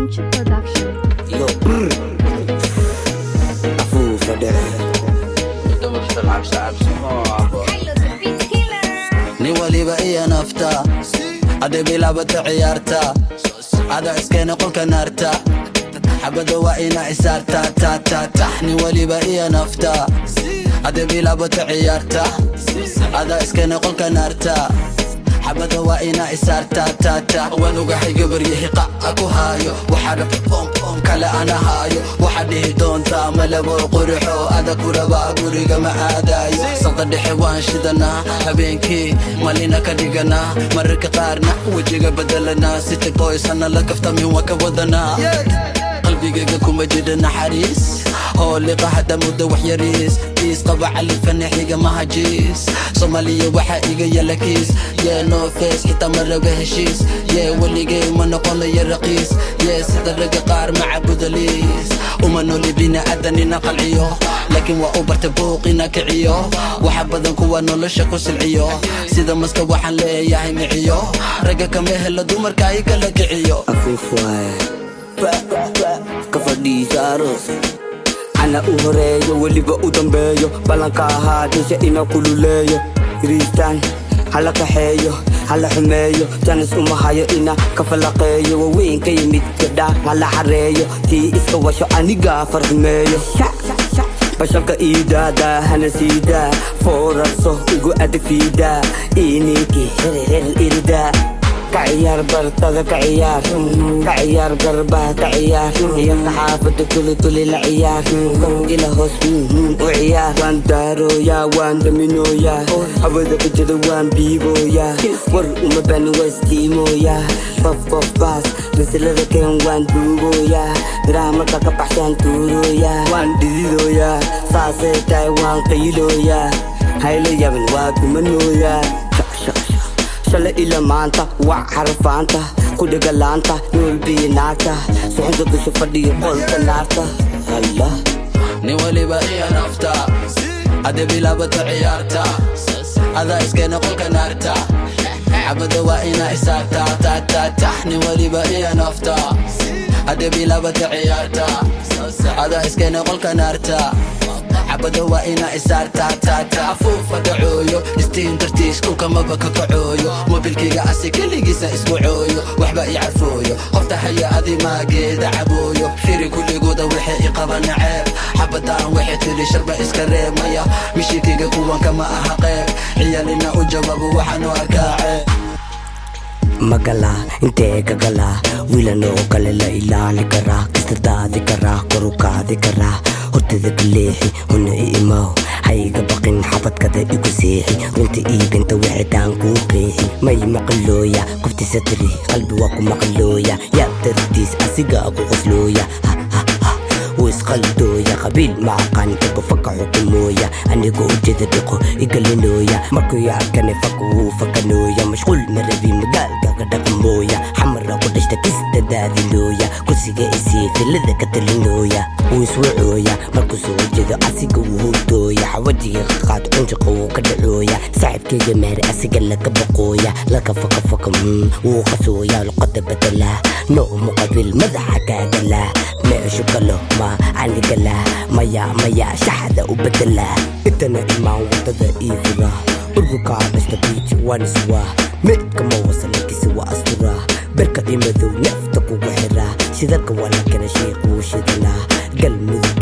Venture Production. Yo, brr. afuufa dhexe nin waliba iyo nafta hadday bilaabata ciyaarta ada iskeena qolka naarta xabada waa ina isaarta ta ta ta nin waliba iyo nafta hadday bilaabata ciyaarta ada iskeena qolka naarta xabada waa ina isaarta ta ta waan ogahay gabaryahi qaca ku haayo waxaa rabta boom kale ana haayo waxaa dhihi doontaa malabo qurixo ada kuraba guriga ma aadayo sabta dhexe waan shidanaa habeenkii malina ka dhiganaa mararka qaarna wejiga bedelanaa city boysana la kaftamin waa ka wadanaa qalbigayga kuma jira naxariis hooliqa hadda muddo wax yariis kiis qaba califanaxiga mahajiis soomaaliya waxaa iga yala kiis yee no face xitaa ma raba heshiis yee weligay ma noqonayo raqiis yee sida ragga qaar macabudaliis uma nooli bini'aadanina qalciyo laakiin waa u barta buuq ina kiciyo waxa badan kuwa nolosha ku silciyo sida maska waxaan leeyahay miciyo ragga kama helo dumarka ay kala kiciyo afuuf waaye ka fadhiisa aroos ana u horeeyo weliba u dambeeyo ballanka ahaa dusha ina kululeeyo riistaan hala kaxeeyo hala xumeeyo janis uma hayo ina ka falaqeeyo waweyn ka yimid gadha hala xareeyo tii iska washo anigaa farxumeeyo bashalka iidaadaa hana siidaa foorarso igu adfiidaa ininkii hererer iridaa ka ciyaar bartada ka ciyaar ka ciyaar garbaha ka ciyaar ciyaarka xaafada tuli tuli la ciyaar ila hoos u ciyaar waan daarooyaa waan daminooyaa hawada kujada waan biibooyaa war uma bani wastiimooyaa qof qof baas masalada keen waan duugooyaa miraha marka ka baxshaan tuurooyaa waan dhididooyaa saasay tahay waan qaylooyaa hayla yaban waa gumanooyaa shalay ila maanta waa xarafaanta ku dhegalaanta noolbiyi naagta suxunta dusha fadhiya qolka naarta allah nin waliba iyo nafta hadday bilaabata ciyaarta adaa iskeena qolka naarta xabada waa ina isaarta ta ta ta nin waliba iyo nafta hadday bilaabata ciyaarta adaa iskeena qolka naarta xabada waa ina isaarta ta ta afuufa dhacooyo istiin dartiis dhulkamaba ka kacooyo mobilkayga asi keligiisa isku cooyo waxba i carfooyo qofta haya adi maageeda cabooyo firi kulligooda waxay i qaba naceeb xabadaan waxay tiri sharba iska reemaya mishirkayga kuwanka ma aha qeyb ciyaalina u jawaabo waxaanu arkaa ceeb magala intee gagala wiilanoo kale la ilaali karaa kastardaadi karaa korukaadi karaa hortada ka leexi huna i imaw hayga baqin xabadkada igu seexi runta iibinta wixitaan kuu qeexi may maqalooya qoftisa tiri qalbi waa ku maqalooya yaa dartiis asigaa ku qoslooya isqaldooya qabiil ma aqaan dago faka xukumooya anigoo ujeeda dhiqo igalinooya markuu arkane faka wuu fakanooya mashquul marabi magaalka ka dhaqmooya xamara ku dhashta kista daadilooya kursiga isii filada ka talinooya wuu iswacooya markuu soo jeedo asiga wuu hurdooya xawajiga qaqaad cunjiqa wuu ka dhacooya saaxibkeyga meere asiga laga baqooya laga faka faka wuu qasooya luqada bedelaa noomu qabiil madaxa kaagalaa meeshu galo ma anigala maya maya shaxda u bedela intana imaan wadada ii fura ururkaa dhashta biiji waan iswaa meydkama wasalakisi waa asturaa berka imadow neefta kugu xiraa shidalka waa la kala sheekuu shidanaa galmudug